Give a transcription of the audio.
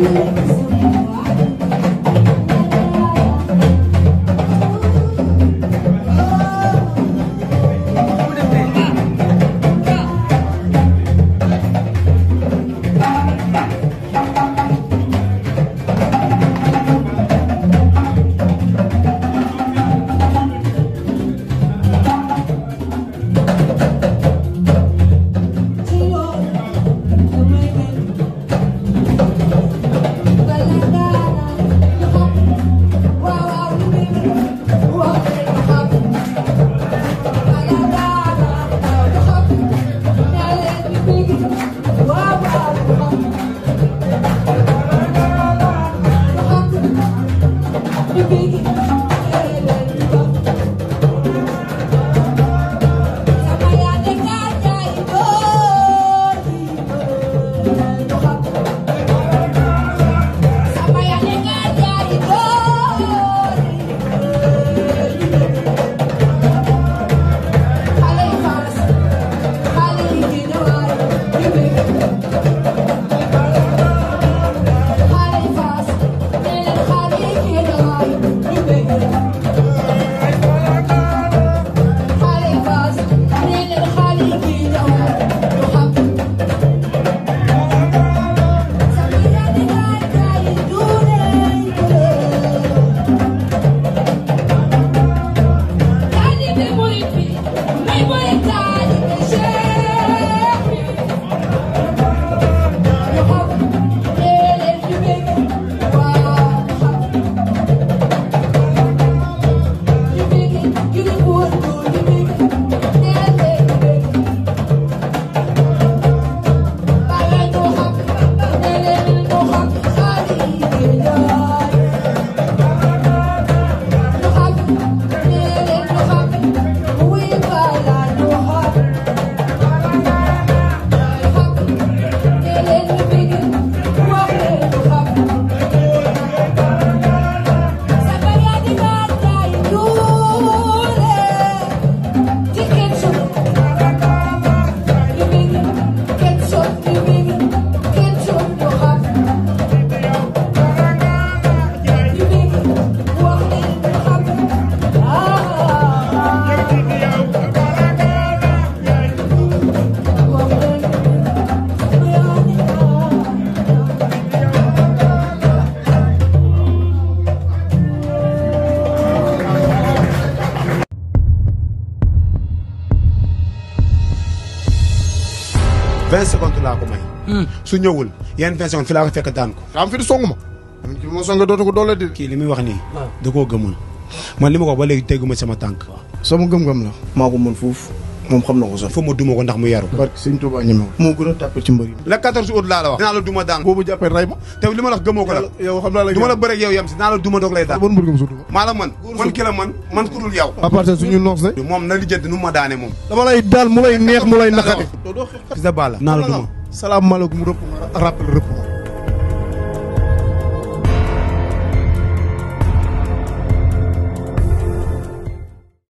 vingt secondes laa ko may. su ñëwul yenn vingt secondes fi laa ko fekk daan ko. am fi di song ma. man ki ma song dootu ko doole di. kii li muy wax nii. da koo gëmul. man li ma ko wax ba léegi teguma sama tànk. sama gëm-gëm la. maa ko mën fuuf moom xam na ko sax. foo ma duma ko ndax mu yaru. barke sëñ Touba ñeme ko. moo gën a tàppe ci mbër yi. le 14 août laa la wax. dinaa la duma daan. boobu jàppee ray ma. te li ma la wax gëmoo ko la. yow xam naa la. du ma la bëreeg yow yem si dinaa la duma doog lay daan. ban mbër nga ma suutu ma. maa la mën man ki la mën man ku dul yow. à part ça suñu noos de. moom na lijjanti nu mu ma daane moom. dama lay daal mu lay neex mu lay naqari. Fils de Balla. dinaa la duma. salaamaaleykum rëpp ma rappel rëpp ma.